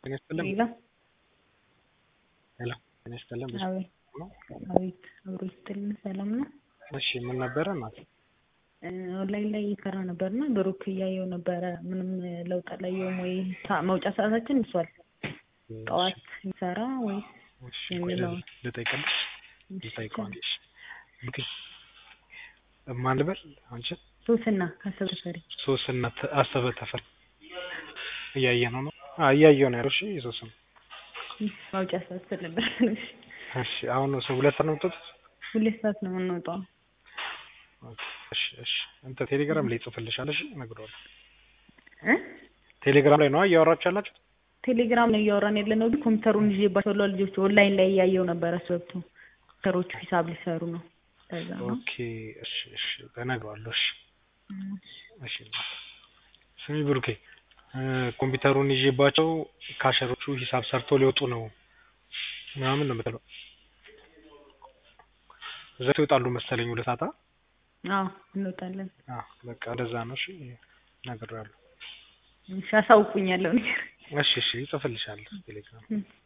ጤና ይስጥልን። ሌላ ሄሎ ጤና ይስጥልን። ብዙ አቤት ነው። አቤት አብሮ ይስጥልን። ሰላም ነው። እሺ ምን ነበረ እናት? ኦንላይን ላይ እየሰራ ነበርና ብሩክ እያየው ነበረ። ምንም ለውጥ አላየውም ወይ ሳ- መውጫ ሰዓታችን እሷል ጠዋት ይሰራ ወይስ እሺ ቆይ የሚለውን ልጠይቅልሽ ልጠይቀው አንዴ። እሺ ኦኬ ማን ልበል አንቺን? ሶስና ካሰብ ተፈሪ ሶስና ተ- አሰበ ተፈሪ እያየ ነው ነው? አዎ እያየው ነው ያለው። እሺ ሶስና መውጫ ሰዓት ስለነበር እሺ እሺ አሁን ሰው ሁለት ሰዓት ነው የምትወጡት? ሁለት ሰዓት ነው የምንወጣው። እሺ እሺ እንትን ቴሌግራም ላይ ይጽፍልሻል። እሺ እነግረዋለሁ። እ ቴሌግራም ላይ ነው እያወራችሁ ያላችሁ? ቴሌግራም ነው እያወራን ያለ ነው። ግን ኮምፒውተሩን ይዤባቸው ለ ልጆች ኦንላይን ላይ እያየው ነበረ። ሰብቱ ኮምፒውተሮቹ ሂሳብ ሊሰሩ ነው። ከዛ ነው ኦኬ እሺ እሺ እነግረዋለሁ። እሺ እሺ ስሚ ብሩኬ እ ኮምፒውተሩን ይዤባቸው ካሸሮቹ ሂሳብ ሰርቶ ሊወጡ ነው ምናምን ነው የምትለው። ዘት ይወጣሉ መሰለኝ ሁለት ሰዓት። አ? አዎ እንወጣለን። አዎ በቃ እንደዛ ነው። እሺ እነግረዋለሁ። እሺ አሳውቁኛለሁ ነገር እሺ እሺ ይጽፍልሻል ቴሌግራም እ